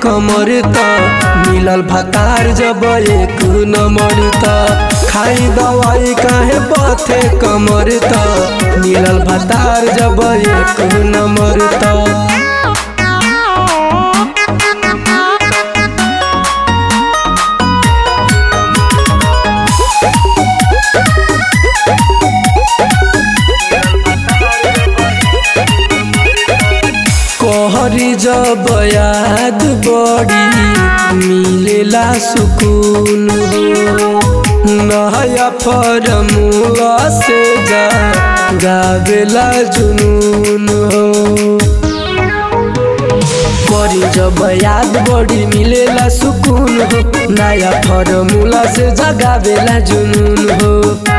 कमर त मिलल भतार जब एक नंबर त खाई दवाई काहे बथे कमर त मिलल भतार जब एक नंबर त कहरी जब याद बड़ी मिलेला सुकून हो नया फरमुआ से जा गावेला जुनून हो बड़ी जब याद बड़ी मिलेला सुकून हो नया फॉर्मूला से जगावेला जुनून हो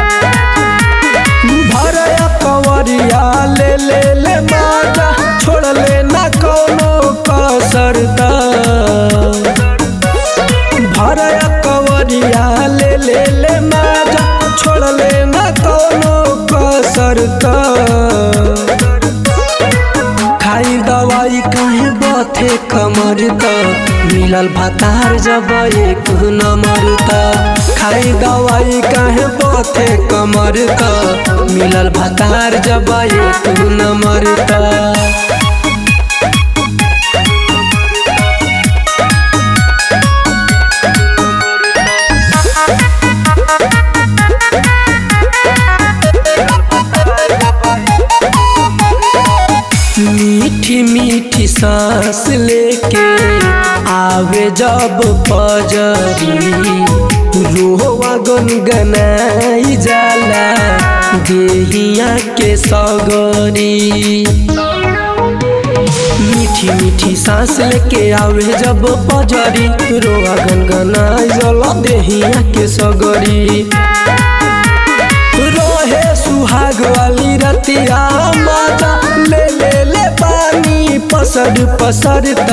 भरया कवरिया ले ले ले माजा छोड़ ले ना कोनो कसर दा भरया कवरिया ले ले ले माजा छोड़ ले ना कोनो कसर दा खाई दवाई काहे बथे कमर त मिलल भतार जब एक नंबर त खाई दवाई काहे बथे कमर त मिलल भतार जब एक नंबर त मीठी मीठी सांस लेके आवे जब पजरी रोवा गुनगनाई जाला देहिया के सगरी मीठी मीठी सांस लेके आवे जब पजरी रोवा गनगनाई जाला देहिया के सगरी रोहे सुहाग वाली रतिया माता ले ले ले पानी पसर पसरता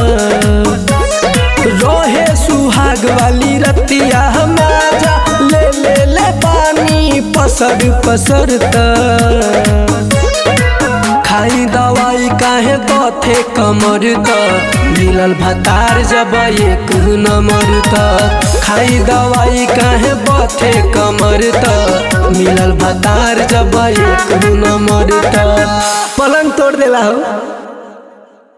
रोहे सुहाग वाली रतिया माता ले ले ले पानी पसर पसरता खाई दवाई काहे बथे कमर त मिलल भतार जब एक नंबर त खाई दवाई काहे बथे कमर त मिलल भतार जब एक नंबर त पलंग तोड़ देला हो